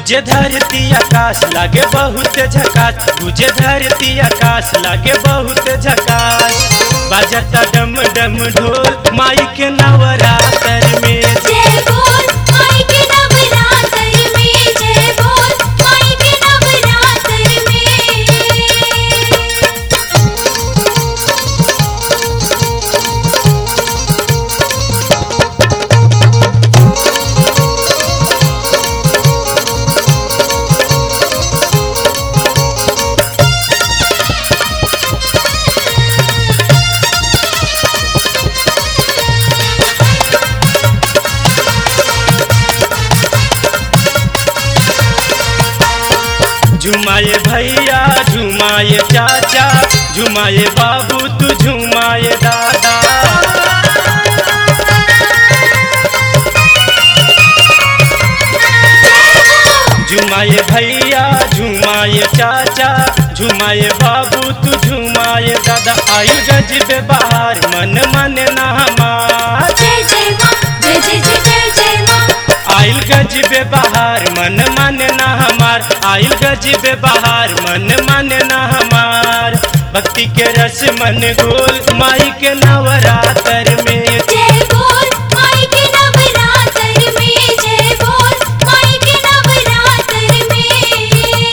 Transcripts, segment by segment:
गुजे धरती आकाश लागे बहुत झकास गुजे धरती आकाश लागे बहुत झकास बाजता डम डम ढोल माई के नवरात्र में जय बोल माई के नवरात्र में जय बोल माई के नवरात्र में झुमाए भैया झुमाए चाचा झुमाए बाबू तू झुमाए दादा झुमाए भैया झुमाए चाचा झुमाए बाबू तू झुमाए दादा आयु गजबे बाहर मन मन ना हमार जय जय माँ जय जय जय जय जय माँ आइल गजबे बाहर मन मन ना हमार आइल गजबे बाहर मन मन ना हमार भक्ति के रस मन गोल माई के नवरात्र में जय बोल माई के नवरात्र में जय बोल माई के नवरात्र में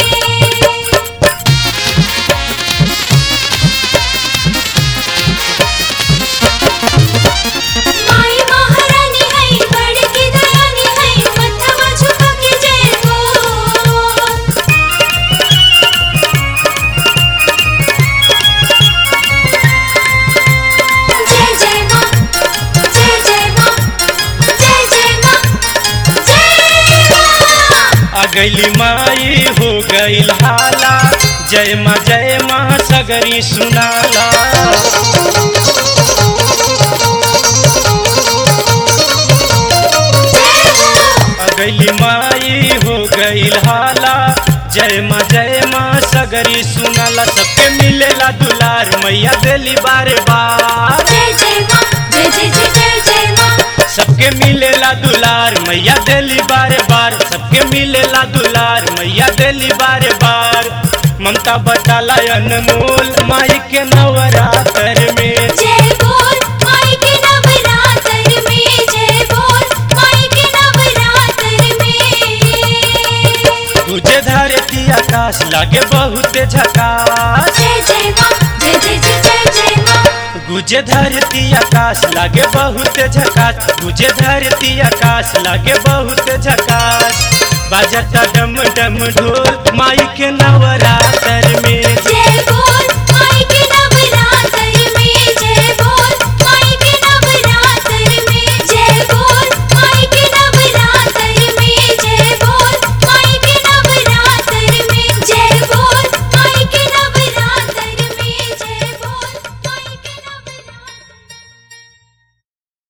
माई महारानी है बड़ की दयानी है मथवा झुका के जय बोल जय जय माँ जय जय माँ जय जय माँ जय माँ आ गईली माई हो गईल हाला जय माँ जय माँ सगरी सुनाला आ गईली माई हो गईल हाला जय माँ जय माँ सगरी सुनाला सबके मिलेला दुलार मैया देली बारे बार जय जय माँ जय जय जय जय जय माँ सबके मिलेला दुलार मैया देली बारे बार सबके मिलेला दुलार मैया देली बारे बार ममता बटाला अनमोल माई के नवरात्र में जय बोल माई के नवरात्र में जय बोल माई के नवरात्र में तुझे धरती आकाश लागे बहुत झकास जय जय माँ जय जय जय जय जय माँ गुजे धरती आकाश लागे बहुत झकास गुजे धरती आकाश लागे बहुत झकास बाजता डम डम ढोल माई के नवरात्र में जय